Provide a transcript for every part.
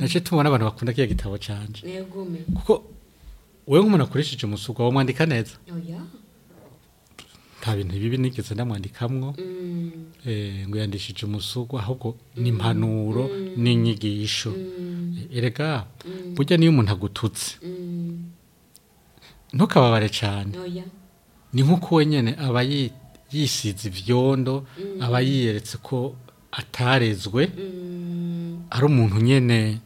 nace tubona abantu bakunda kiya gitabo canje negume kuko wewe nk'umuntu akoresheje umusugwa wamwandika neza oya nta bintu bibi nigeze ndamwandikamwo Mm, eh, ngo yandishije umusugwa ahubwo ni impanuro n'inyigisho mm, erega burya niyo umuntu agututse mm, ntukababare cyane oya ni nk'uko wenyine aba yi- yisize ivyondo aba yiyeretse ko atarezwe Mm, ari umuntu nyene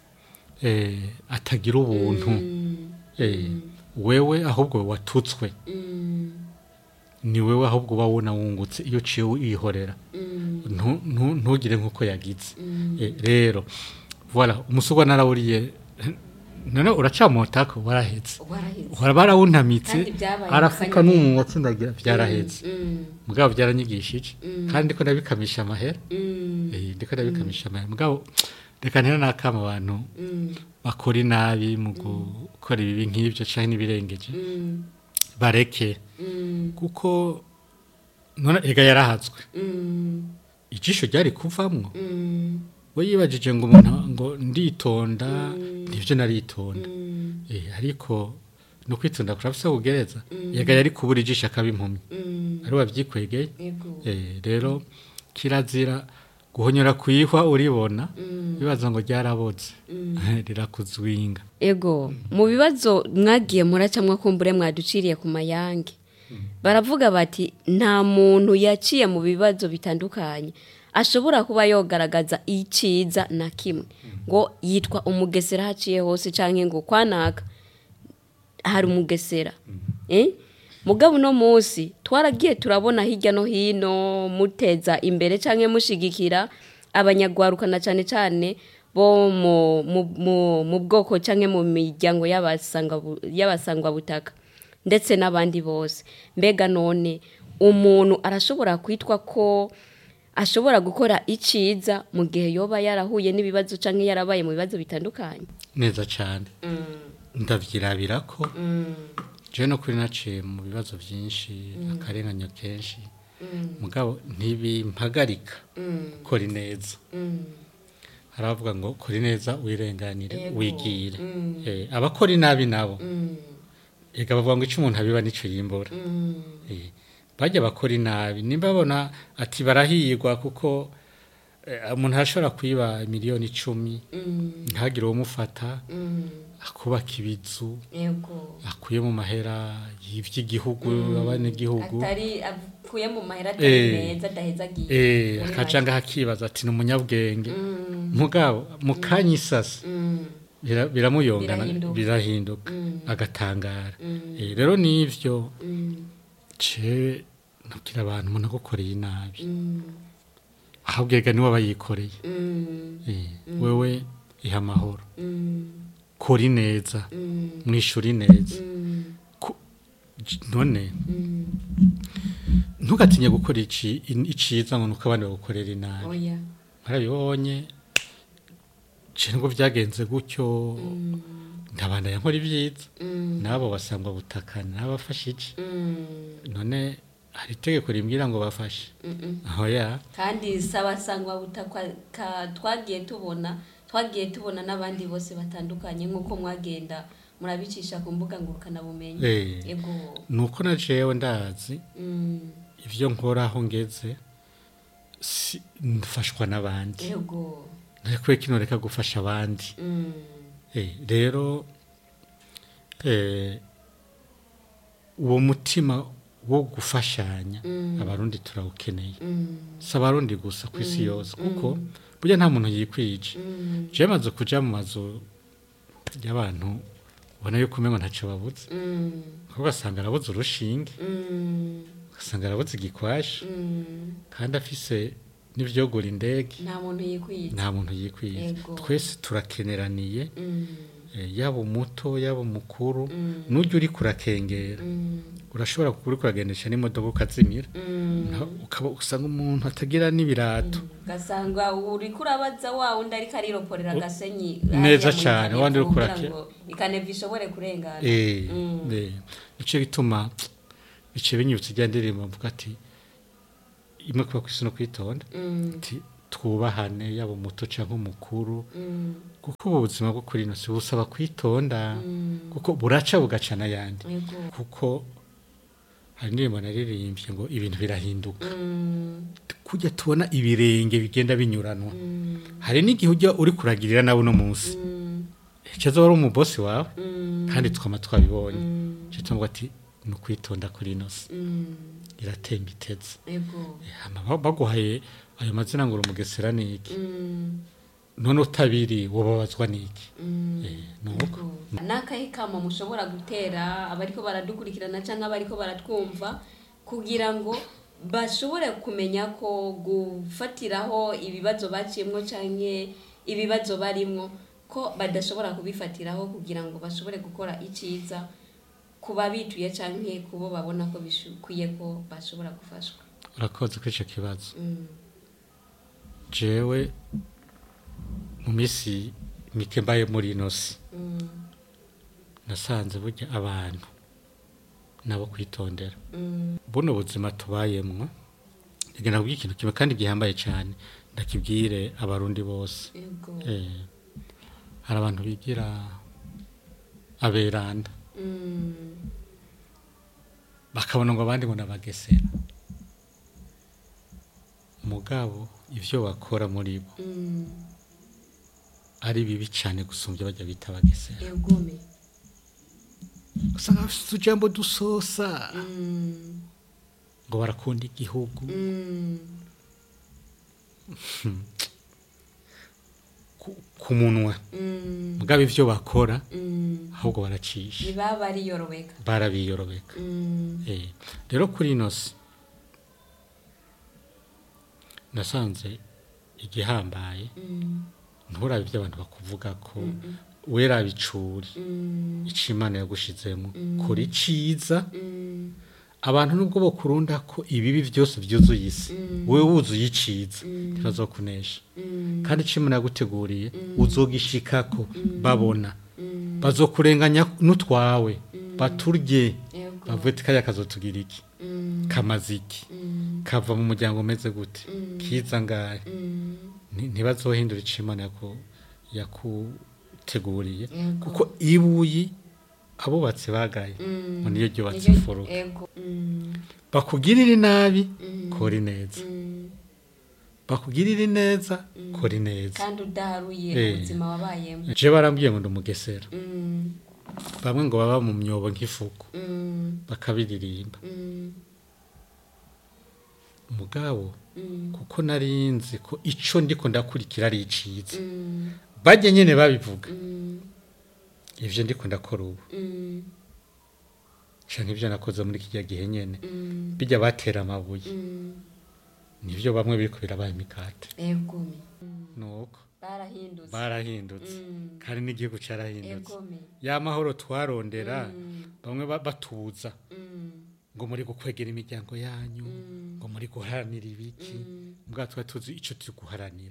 eh, atagira ubuntu mm, eh, wewe ahubwo watutswe mm, ni wewe ahubwo uba wona wungutse iyo uciye wihorera mm, Ntu- ntu- ntugire nk'uko yagize mm. Eh, rero voilà umusugwa narawuriye none uracamotako warahetse waraheze uhora barawuntamitse Kandi byabaye arafuka akanyabugabo. n'umunwa atsindagira byarahetse Mm, mugabo byaranyigishije Mm. kandi ndiko ndabikamisha amahera mm, eh ndiko ndabikamisha amahera mugabo reka ntera nakama abantu mm, bakora inabi mu gukora ibibi nk'ibyo canke n'ibirengeje mm, bareke mm, kuko none ega yarahazwe mm, ijisho ryari kuvamwo mm, we yibajije ngo umuntu ngo nditonda nivyo naritonda mm, eh ariko no kwitonda kurafise kugereza ega yari kubura ijisho akaba impumyi mm, ari wavyikwegeye ego Eh, rero kirazira guhonyora kwihwa uribona Mm. bibaza ngo ryaraboze rirakuzwinga ego mu bibazo mwagiye muracamwa kumbure mwaduciriye ku mayange baravuga bati nta muntu yaciye mu bibazo bitandukanye ashobora kuba yogaragaza iciza na kimwe ngo yitwa umugesera haciye hose cyangwa ngo kwanaka hari umugesera eh? mugabo uno munsi twaragiye turabona hirya no hino muteza imbere cyangwa mushigikira abanyagwaruka na cyane cyane bo mu, mu, mu, mu bwoko cyangwa mu miryango y'abasanga- y'abasangwabutaka ndetse n'abandi bose mbega none umuntu arashobora kwitwa ko ashobora gukora iciza mu gihe yoba yarahuye n'ibibazo cyangwa yarabaye mu bibazo bitandukanye neza cyane ndavyirabira ko jewe no kuri naciye mu bibazo byinshi akarenganyo kenshi mugabo ntibimpagarika gukora ineza hari abavuga ngo kora ineza wirenganire Yego. wigire Eh, abakora inabi nabo ega bavuga ngo icyo umuntu abiba nicyo yimbura Eh, bajya bakora inabi nimba babona ati barahirwa kuko eh, umuntu arashobora kwiba miliyoni icumi ntagire uwumufata akubaka ibizu yego akuye mu mahera y'iby'igihugu abanyagihugu atari avuye mu mahera atari atari Eh. meza adahezagiye eh akaca ngaho akibaza ati ni umunyabwenge mugabo mu kanya isasa bira- biramuyongana Birahinduka. birahinduka agatangara Eh, rero n'ivyo cewe nabwira abantu umuntu agukoreye inabi ahubwo ega niwe aba yikoreye Eh, wewe iha amahoro kora ineza mwishura ineza Ku- j- none ntugatinye gukora ici- in- iciza ngo nuko abandi bagukorera inabi oya marabibonye je ngo byagenze gutyo ndabanda yankora ibyiza nabo basangwa butakana n'abafashije none hari itegeko rimbwira ngo bafashe aho ya kandi sabasangwa butakwa ka- twagiye tubona twagiye tubona n'abandi bose batandukanye nk'uko mwagenda murabicisha ku mbuga ngurukanabumenyi Eh. yego nuko na jewe ndazi Mm, ivyo nkora aho ngeze si- mfashwa n'abandi yego ntarekwe kino reka gufasha abandi Mm, Eh, rero eh, uwo mutima wo gufashanya abarundi turawukeneye mm, si abarundi gusa ku isi yose kuko burya nta muntu yikwije mm, jewe maze kuja mu mazu y'abantu ubona yuko umengo ntaco babuze mm, kuko ugasanga arabuze urushinge mm, ugasanga arabuze igikwashi mm. kandi afise n'ivyogura indege nta muntu yikwiye nta muntu yikwije Yego. twese turakeneraniye Mm, eh, yaba umuto yaba umukuru Mm. n'ujya uri kurakengera mm, urashobora kuba uri kuragendesha n'imodoka ukazimira mm. Na- ukaba usanga umuntu atagira n'ibirato ugasanga uri kurabaza wa wundi ariko ariroporera agasenyi Neza hariya muri cane, kariya wandi uri kugira kurake- ngo ikaneva ishobore kurengana Eh, Mm. eh, nico gituma bice binyibutsa ijya ndirimbo mvuga ati imwe kuba ku isi no kwitonda Mm, ati twubahane yaba umuto cyangwa umukuru kuko ubu buzima bwo kuri ino si busaba kwitonda kuko buraca bugaca n'ayandi yego kuko hari indirimbo naririmbye ngo ibintu birahinduka kujya tubona ibirenge bigenda binyuranwa hari n'igihe ujya uri kuragirira nawe uno munsi icyo wari umubosi wawe kandi twama twabibonye icyo tuvuga ati ni ukwitonda kuri ino si iratemba itetse yego hama ba- baguhaye ayo mazina ngo uri umugesera ni iki none utabiri wababazwa ni iki Eh, ni uko n'akahe kamo mushobora gutera abariko baradukurikirana cyangwa abariko baratwumva kugira ngo bashobore kumenya ko gufatiraho ibibazo baciyemwo cyangwa ibibazo barimwo ko badashobora kubifatiraho kugira ngo bashobore gukora icyiza ku babituye cyangwa ku bo babona ko bikwiye ko bashobora gufashwa urakoze kuri icyo kibazo Mm. jewe mu minsi mike mbaye muri ino si Mm. nasanze burya abantu nabo kwitondera Mm. buno buzima tubayemwo rigenda kubwira ikintu kimwe kandi gihambaye cyane ndakibwire abarundi bose yego Eh, hari abantu bigira aberanda Mm. bakabona ngo abandi ngo nabagesera mugabo ibyo bakora muri bo Mm. ari bibi cyane gusumbya bajya bita abagesera yegome usanga bafite utujambo dusosa Mm. ngo barakunda igihugu Mm. ku- ku munwa Mm. mugabo ibyo bakora Mm. ahubwo baracisha ntibaba bariyorobeka barabiyorobeka Mm. Eh, rero kuri ino si nasanze igihambaye Mm. nturabe ibyo abantu bakuvuga ko wera bicuri Mm. icyo imana yagushizemo kora iciza Mm. abantu nubwo bakurunda ko ibibi byose byuzuye isi wowe wuzuye iciza ntibazokunesha Mm. kandi icyo imana yaguteguriye uzogishikako babona Mm. bazokurenganya n'utwawe baturye yego bavuye ati kariya kazotugira iki Mm. kamaze iki Mm. kava mu muryango umeze gute kiza ngahe Mm. Nti- ntibazohindura icyo imana yaku- yakuteguriye Yego. kuko ibuyi abubatsi bagaye Mm. ngo niyo ryubatse Niryo- imfuruka yego Mm. bakugirire nabi Mm. kora ineza Mm. bakugirire neza kora ineza kandi udaharuye Eh. ubuzima wabayemo je barambwiye ngo ndi umugesera Mm. bamwe ngo baba mu myobo nk'ifuku Mm. bakabiririmba Mm. mugabo Mm. kuko nari nzi ko ico ndiko ndakurikira ari iciza Mm. bajye nyene babivuga Mm. ivyo ndiko ndakora ubu Mm. canke ivyo nakoze muri kirya gihe nyene Mm. bijya batera amabuye Mm. nivyo bamwe biriko birabaye imikate egome nuko barahindutse barahindutse Mm. kandi n'igihugu carahindutse egome ya mahoro twarondera Mm. bamwe ba- batuza Mm. ngo muri gukwegera imiryango yanyu Mm. ngo muri guharanira ibiki Mm. mbwa tuba tuzi ico turi guharanira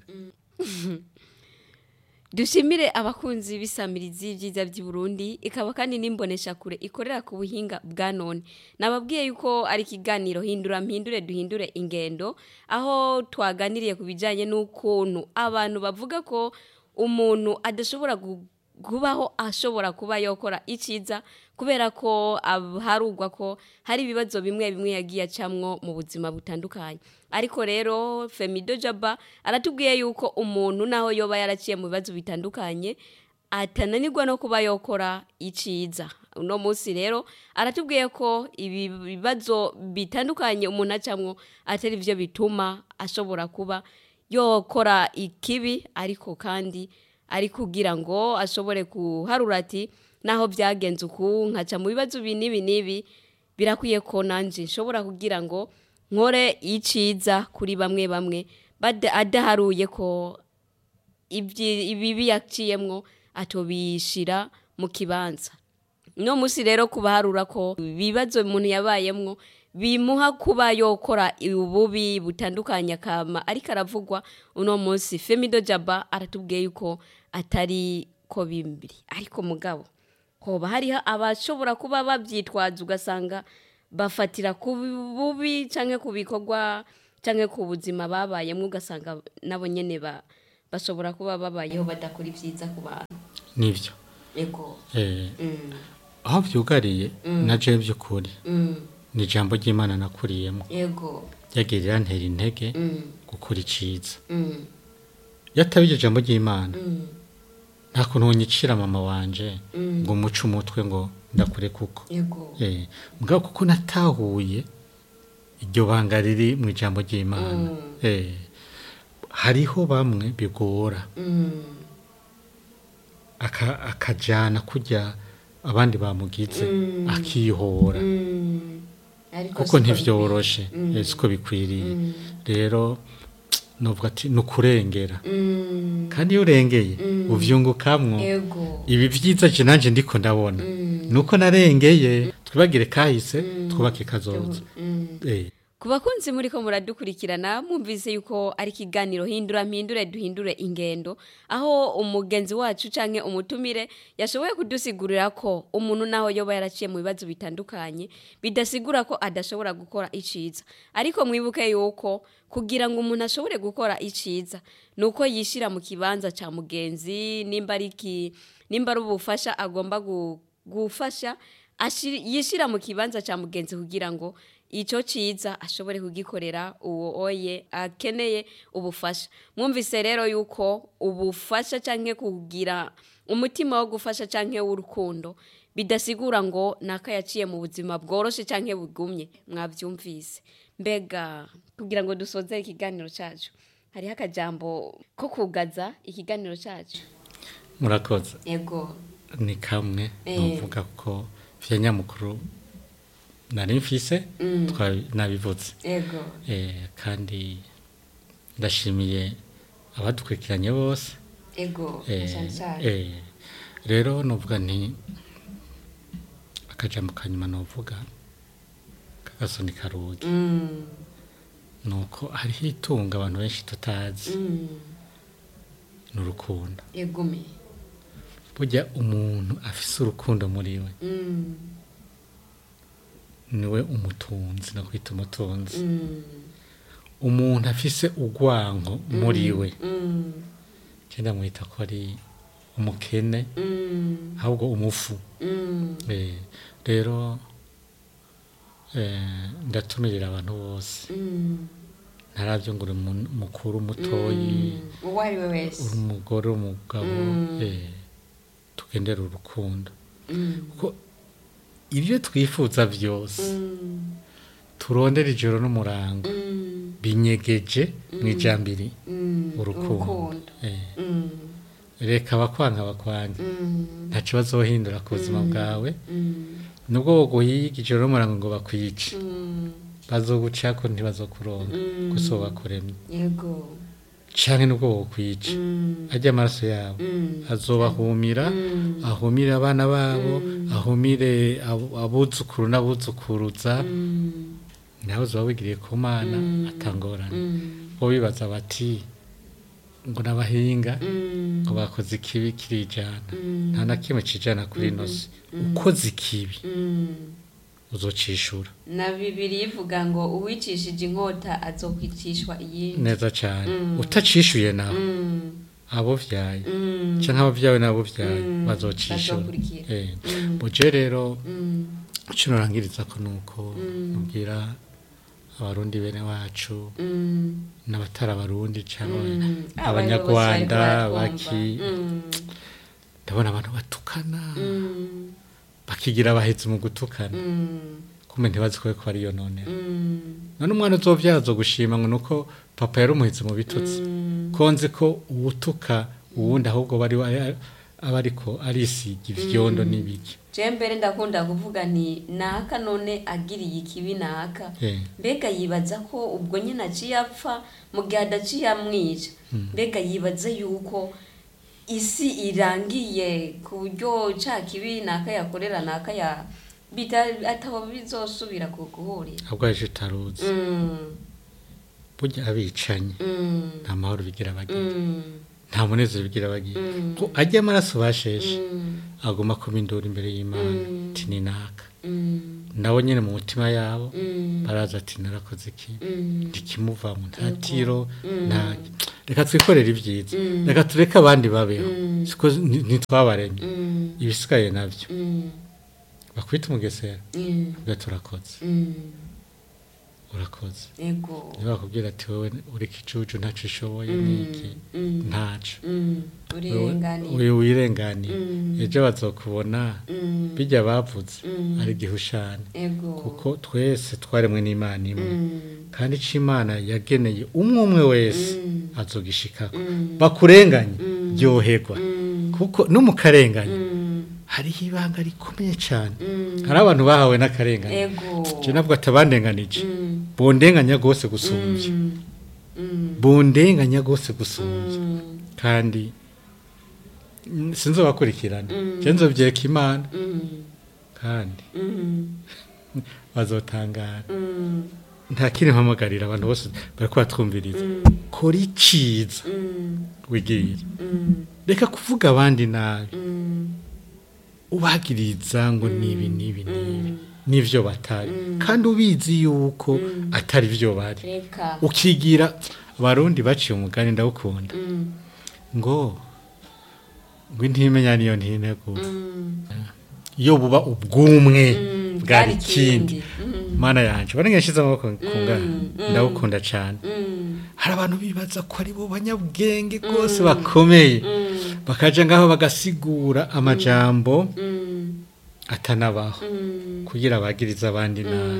dushimire abakunzi b'isamirizi y'ibyiza by'i Burundi ikaba kandi n'imbonesha kure ikorera ku buhinga bwa none nababwiye yuko ari ikiganiro hindura mpindure duhindure ingendo aho twaganiriye ku bijyanye n'ukuntu abantu bavuga ko umuntu adashobora gu- kubaho ashobora kuba yakora icyiza kubera ko ab- harugwa ko hari ibibazo bimwe bimwe yagiye acamwo mu buzima butandukanye ariko rero femido jaba aratubwiye yuko umuntu naho yoba yaraciye mu bibazo bitandukanye atananirwa no kuba yokora iciza uno munsi rero aratubwiye ko ibi bibazo bitandukanye umuntu acamwo atari byo bituma ashobora kuba yokora ikibi ariko kandi ari kugira ngo ashobore kuharura ati naho byagenze uku nkaca mu bibazo ibi n'ibi n'ibi birakwiye ko nanjye nshobora kugira ngo nkore iciza kuri bamwe bamwe bada- adaharuye ko ibyi- ibibi yaciyemwo atobishira mu kibanza no munsi rero kubaharura ko ibibazo umuntu yabayemwo bimuha kuba yokora ububi butandukanye akama ariko aravugwa uno munsi femido jaba aratubwiye yuko atari ko bimbiri ariko mugabo hoba hariho abashobora kuba babyitwaza ugasanga bafatira ku bubi cyangwa ku bikorwa cyangwa ku buzima babayemo ugasanga nabo nyine ba- bashobora kuba babayeho badakora ibyiza ku bantu nivyo yego eh Mm, aho vyugariye na je by'ukuri mm, ni ijambo ry'imana nakuriyemo yego ryagirira ntera intege Mm, gukora iciza mm, yataba iryo jambo ry'imana mm, nta kuntu wonyicira mama wanje Mm. ngo muce umutwe ngo ndakure kuko yego eh mugabo kuko natahuye iryo banga riri mu ijambo ry'imana Mm. eh hariho bamwe bigora Mm, aka- akajana kurya abandi bamugize Mm. akihora mm. Ariko kuko siko ntivyoroshe Mm. eh, siko bikwiriye Mm. rero novuga ati ni ukurengera Mm, kandi iyo urengeye Mm. uvyungukamwo yego ibi vyiza je nanje ndiko ndabona Mm. nuko narengeye twibagire kahise twubake kazoza Mm. eh ku bakunzi muri ko muradukurikirana mwumvise yuko ari ikiganiro hindura mpindure duhindure ingendo aho umugenzi wacu canke umutumire yashoboye kudusigurira ko umuntu naho yoba yaraciye mu bibazo bitandukanye bidasigura ko adashobora gukora iciza ariko mwibuke yuko kugira ngo umuntu ashobore gukora iciza nuko yishira mu kibanza ca mugenzi nimba ari iki nimba ari ubufasha agomba gu- gufasha ashir- yishira mu kibanza ca mugenzi kugira ngo icyo cyiza ashobore kugikorera uwo oye akeneye ubufasha mwumvise rero yuko ubufasha cyangwa kugira umutima wo gufasha cyangwa w'urukundo bidasigura ngo naka yaciye mu buzima bworoshye cyangwa bugumye mwabyumvise mbega kugira ngo dusoze ikiganiro cyacu hariho akajambo ko kugaza ikiganiro cyacu murakoze yego ni kamwe Eh. novuga ko vya nyamukuru nari mfise Mm. twa- nabivuze yego eh kandi ndashimiye abadukurikiranye bose yego eh, cyane cyane eh, rero novuga nti akajambo kanyuma novuga kagasoni karugi Mm, nuko hariho itunga abantu benshi tutazi mm, ni urukundo yegume burya umuntu afise urukundo muri we Mm, niwe umutunzi no kwita umutunzi mm, umuntu afise urwanko muri we mm, cyenda mwita ko ari umukene mm, ahubwo umufu mm, Eh, rero eh, ndatumirira abantu bose mm, ntarabyo ngo uri mu- mukuru mutoyi mm. uwo ari we wese uri umugore umugabo Mm. eh, tugendere urukundo Mm, kuko ibyo twifuza byose mm, turondera ijoro n'umurango mm, binyegeje mu ijambiri mm, urukundo urukundo Eh, Mm, reka abakwanga bakwange mm, ntacyo bazohindura ku buzima bwawe mm, nubwo boguhiga ijoro n'umurango ngo bakwice mm, bazogucako ntibazokuronka Mm. gusa bakuremye yego canke nubwo bokwica Mm, ajya amaraso yabo mm, azobahumira mm, ahumire abana babo ahumire abo- abuzukuru n'abuzukuruza mm, nawe uzoba wigiriye ku mana atangorana mm, bo bibaza bati ngo n'abahinga mm, ngo bakoze ikibi kirijana Mm. nta na kimwe cijana kuri ino si ukoze ikibi mm. uzocishura na bibiri ivuga ngo uwicishije inkota azokwicishwa iyindi neza cane Mm. utacishuye nawe Mm, abo vyaye mm, canke abavyawe n'abo vyaye Mm. bazocishura Bazokurikira. Eh. Mm. buje rero mm, ico norangiriza ko nuko Mm. nubwira abarundi bene wacu mm, n'abatari abarundi cyangwa mm. abanyarwanda Abayobozi bariko baki baratwumva. ndabona abantu batukana Mm, bakigira abahetse mu gutukana mm, kumbe ntibazi ko ko ariyo none mm, none umwana uzovyaza gushima ngo nuko papa yari umuhetse mu bitutsi mm, ko nzi ko uwutuka uwundi ahubwo bari aba ariko arisiga ivyondo n'ibiki je mbere ndakunda kuvuga nti naka none agiriye ikibi naka Eh. mbega yibaza ko ubwo nyine aciye apfa mu gihe adaciye amwica mbega yibaza yuko isi irangiye ku buryo ca kibi naka yakorera naka ya bita- ataba bizosubira ku guhurira ahubwo aje utaruzi Mm, burya abicanye mm, nta mahoro bigira bagira mm, nta munezero bigira bagira Mm. ko ajya amaraso basheshe mm, agomba kuba induru imbere y'imana Mm. ati ni naka mm, nabo nyine mu mutima yabo baraza ati narakoze iki ntikimuvamo nta tiro nta reka twikorere ibyiza reka tureke abandi babeho siko ni- ntitwabaremye ibisigaye nabyo bakwita umugesera ubwo turakoze urakoze ego niba bakubwira ati wowe uri kicucu ntacyo ushoboye n'iki ntaco urenganiye uyu wirenganiye ejo bazokubona bijya bavuze ari gihushane ego kuko twese twaremwe n'imana imwe kandi icyo imana yageneye umwe umwe wese azogishikako bakurenganye ryoherwa kuko no mu karengane hariho ibanga rikomeye cyane hari abantu bahawe n'akarengane ego je nabwo atabandenganije bondenganya rwose gusumbya bondenganya rwose gusumbya kandi mm, sinzobakurikirana je nzovyeka imana kandi bazotangara nta kindi mpamagarira abantu bose bariko batwumviriza kora iciza wigirire reka kuvuga abandi nabi ubagiriza ngo nibi nibi nibi nivyo batari kandi ubizi yuko atari vyo bari reka ukigira abarundi baciye umugani ndawukunda ngo ngo intimenya niyo ntinegura iyo buba ubwumwe bwari ikindi mana yanje barenge nshize amaboko kungana ndawukunda cyane hari abantu bibaza ko ari bo banyabwenge rwose bakomeye bakaja ngaho bagasigura amajambo atanabaho kugira bagirize abandi nabi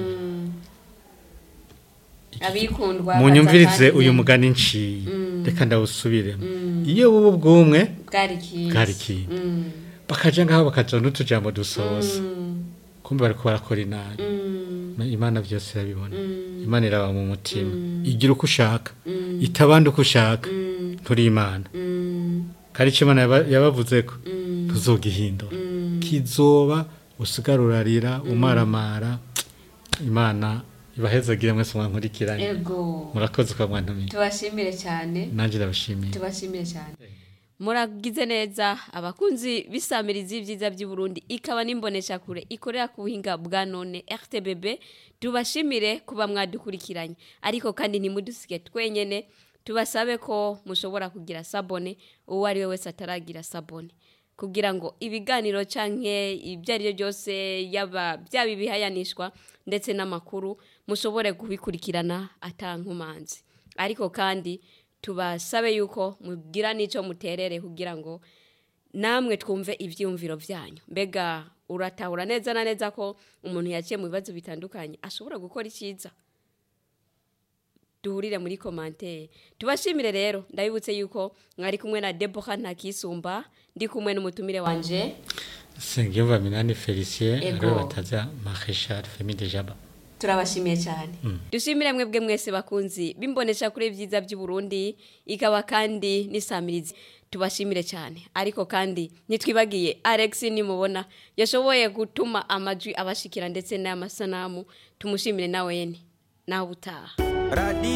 abikundwa munyumvirize baza uyu kandi mugani nciye reka ndawusubiremo iyo buba ubwumwe bwari ikindi bwari ikindi bakaja ngaho bakaja n'utujambo dusoza kumbe bariko barakora inabi imana byose irabibona imana iraba mu mutima igira uko ushaka itabanda uko ushaka nturi imana kandi icyo imana yaba- yabavuze ko ntuzogihindura kizoba usigara urarira umaramara imana ibahezagire mwese mwankurikiranye ego murakoze kwa mwantumiye tubashimire cyane nanjye ndabashimiye tubashimire cyane muragize neza abakunzi b'isamirizi y'ibyiza by'i Burundi ikaba n'imboneshakure ikorera ku buhinga bwa none RTBB tubashimire kuba mwadukurikiranye ariko kandi ntimudusige twenyene tubasabe ko mushobora kugira sabone uwo ari we wese ataragira sabone kugira ngo ibiganiro canke ibyo ari byo byose yaba byaba ibihayanishwa ndetse n'amakuru mushobore kubikurikirana atankumanzi ariko kandi tubasabe yuko mugira n'icyo muterere kugira ngo namwe twumve ibyiyumviro byanyu mbega uratahura neza na neza ko umuntu yaciye mu bibazo bitandukanye ashobora gukora icyiza duhurire muri komantere tubashimire rero ndabibutse yuko mwari kumwe na deboha ntakisumba ndi kumwe n'umutumire wanje sengiyumva minani felicien Ego. ariwe bataza marechal femi de jaba turabashimiye cyane dushimire mwebwe mwese bakunzi bimbonesha kuri byiza by'u Burundi ikaba kandi n'isamirizi tubashimire cyane ariko kandi nitwibagiye Alex nimubona yashoboye gutuma amajwi abashikira ndetse n'amasanamu tumushimire nawe yene nawe utaha Radio